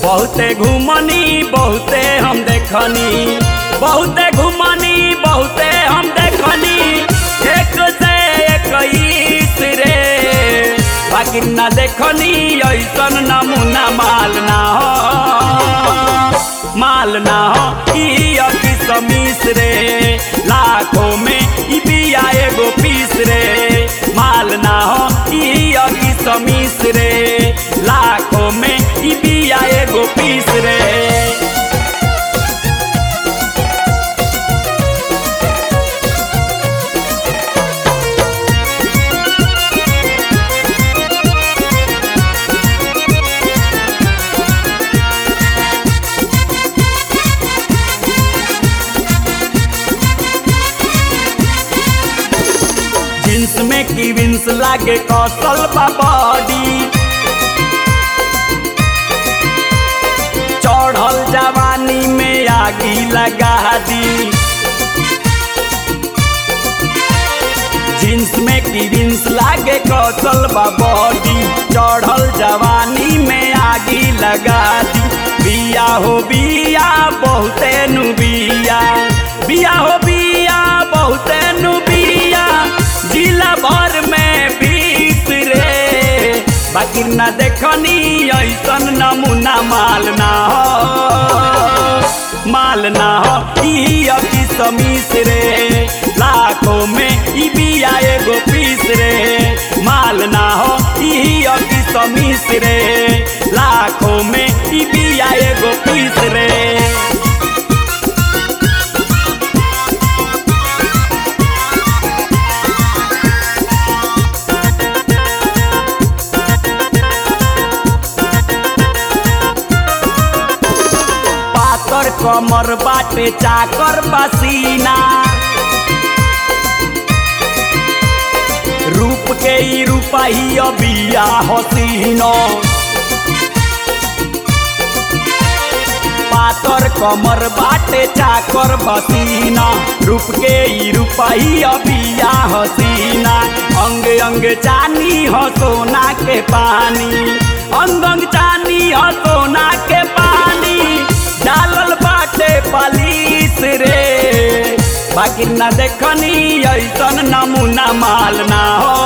बहुते घुमनी बहुते हम देखनी बहुते घुमनी बहुते हम देखनी एक से इक्कीस रे बाकी न देखनी ऐसन नमूना माल ना हो माल ना हो ई अभी समीस रे लाखों में ई बिया एगो पीस रे माल ना हो ई अभी समीस रे लाखों में ई बिया एगो पीस रे जींस में की विंस लागे कौशल बा बॉडी चढ़ल जवानी में आगी लगा दी जींस में की विंस लागे कौशल बा बॉडी चढ़ल जवानी में आगी लगा दी बिया हो बिया बहुते नु बिया बिया हो बिया बहुते नु बिया जिला भर में बीस रे बाकी न देखनी ऐसन नमूना माल ना हो माल ना हो ई अभी समीस रे लाखों में ई बिया एगो पीस रे माल ना हो ई अभी समीस रे लाखों में ई बिया एगो पीस रे पातर कमर बाटे चाकर पसीना रूप के ई रूपाही अबिया हसीनो पातर कमर बाटे चाकर बसीना रूप के ई रूपाही अबिया हसीना अंग अंग चानी हो सोना के पानी अंग अंग चानी हो सोना के पानी डालल बाटे पालिस रे बाकी न देखनी ऐसन नमूना माल ना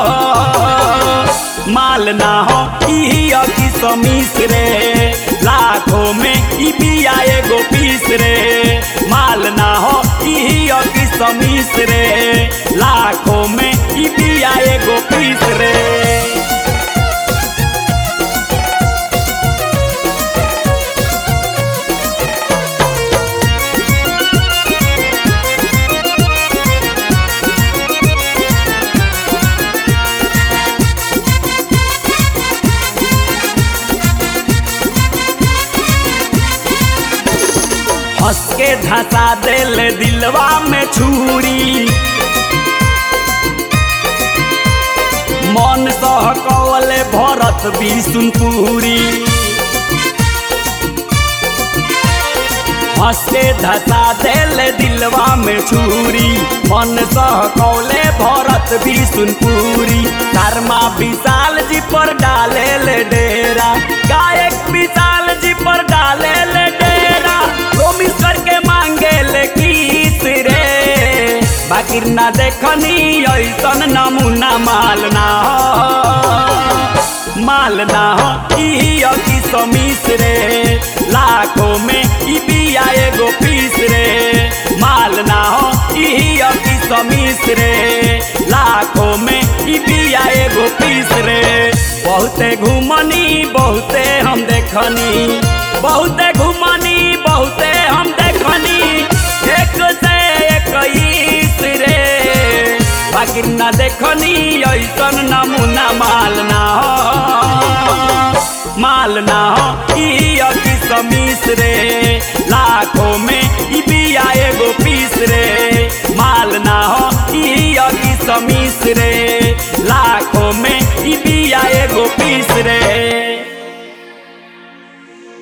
हो माल ना हो ई अभी समीस रे लाखों में ई बिया एगो पीस रे माल ना हो ई अभी समीस रे लाखों में ई बिया एगो पीस रे हंस के धसा दिल दिलवा में छुरी मन सहकवले भरत बिसुनपुरी हंस के धसा दिल दिलवा में छुरी मन सहकवले भरत बिसुनपुरी धर्मा विशाल जी पर डाले ले डेरा गायक विशाल जी पर डाले ले डेरा प्रोमिस करके मांगे ले किस रे बाकी ना देखनी ऐसन नमूना माल ना हो माल ना हो ई अभी समीस रे लाखों में ई बिया एगो पीस रे माल ना हो ई अभी समीस रे लाखों में ई बिया एगो पीस रे बहुते घुमनी बहुते हम देखनी बहुते घुमनी बहुते हम देखनी एक से इक्कीस रे बाकी न देखनी ऐसन नमूना माल ना हो माल ना हो ई अभी समीस रे लाखों में ई बिया एगो पीस रे माल ना हो ई अभी समीस रे लाखों में ई बिया एगो पीस रे